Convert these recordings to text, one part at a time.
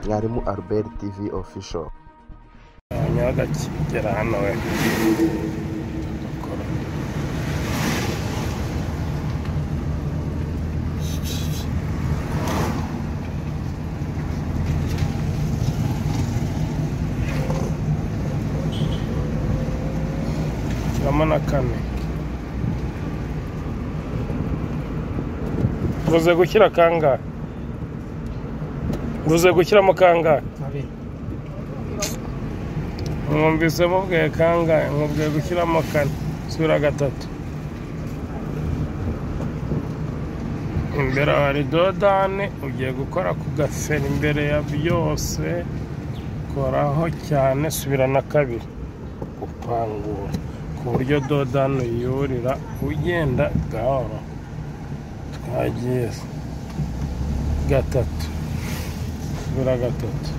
mwarimu albert tv official nyabagakigera hano we dukora shyiramo na kane mvuze gushyira kangahe mvuze gushyiramo kangahe mwumvise mubwiye kangahe mwumviye gushyiramo kane sura gatatu imbere hari dodane ugiye gukora ku gaferi imbere ya byose koraho cyane subira na kabiri gupangura ku buryo dodane yurira ugenda gahoro twagiye gatatu subira gatatu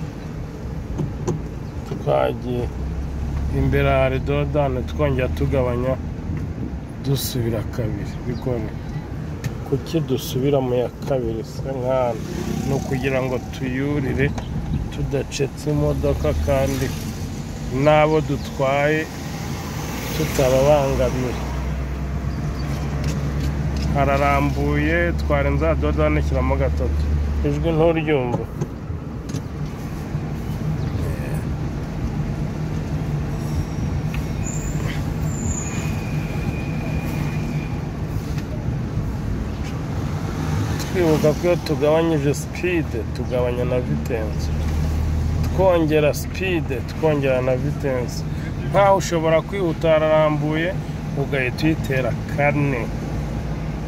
twagiye imbere hari dodane twongera tugabanya dusubira kabiri bigone kuki dusubira mu ya kabiri se nk'aho ni ukugira ngo tuyurire tudacetse imodoka kandi n'abo dutwaye tutababangamiye hararambuye twarenza dodane shyiramo gatatu ijwi nturyumva twibuka ko iyo tugabanyije sipide tugabanya na vitensi twongera sipide twongera na vitensi nkaho ushobora kwihuta hararambuye ugahita uyitera kane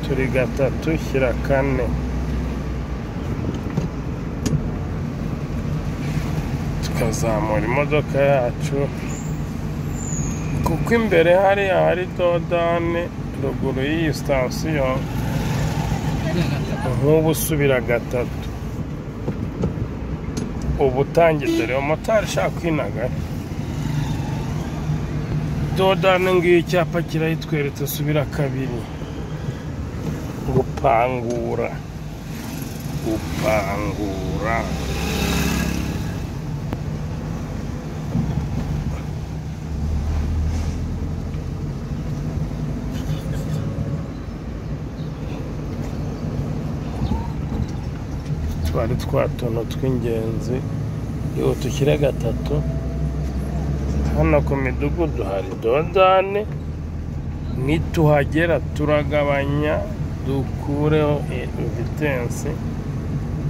turi gatatu shyira kane tukazamura imodoka yacu kuko imbere hariya hari dodane ruguru y'iyi sitasiyo nk'ubu usubira gatatu ubu utangiye dore umumotari ushaka kwinaga dodane ngiyo icyapa kirayitweretse subira kabiri gupangura gupangura twari twa tuntu tw'ingenzi yewe dushyire gatatu hano ku midugudu hari dodane nituhagera turagabanya dukureho vitensi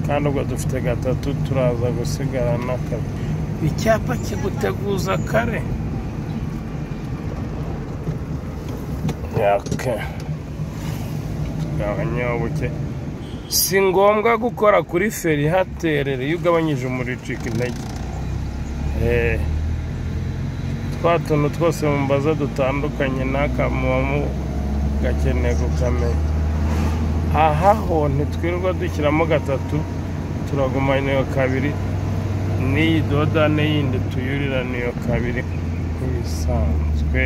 kandi ubwo dufite gatatu turaza gusigara na kare icyapa kiguteguza kare yaka tugabanyaho buke si ngombwa gukora kuri feri haterere iyo ugabanyije umuriro ucika intege twa tuntu twose mbaza dutandukanye n'aka muba gakeneye gukamenya aha ho ntitwirirwa dushyiramo gatatu turagumana iyo kabiri n'iyi dodane yindi tuyurira niyo kabiri nk'ibisanzwe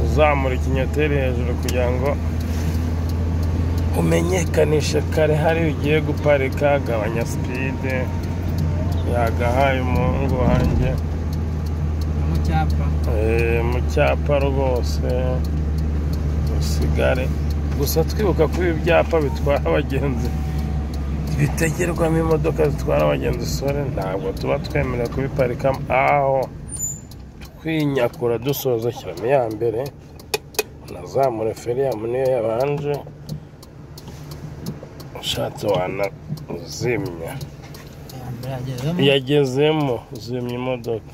uzamura ikinyoteri hejuru kugira ngo umenyekanishe kare hari ugiye guparika agabanya sipide yagahaye umuhungu wanjye mu cyapa Eh, mu cyapa rwose usigare gusa twibuka ko ibi byapa bitwara abagenzi bitegerwamo imodoka zitwara abagenzi sore ntabwo tuba twemerewe kubiparikamo aho twinyakura dusoza shyiramo iya mbere unazamure feriyamu niyo yabanje ushatse wanazimya iya mbere yagezemo yagezemo zimya imodoka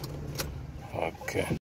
okay.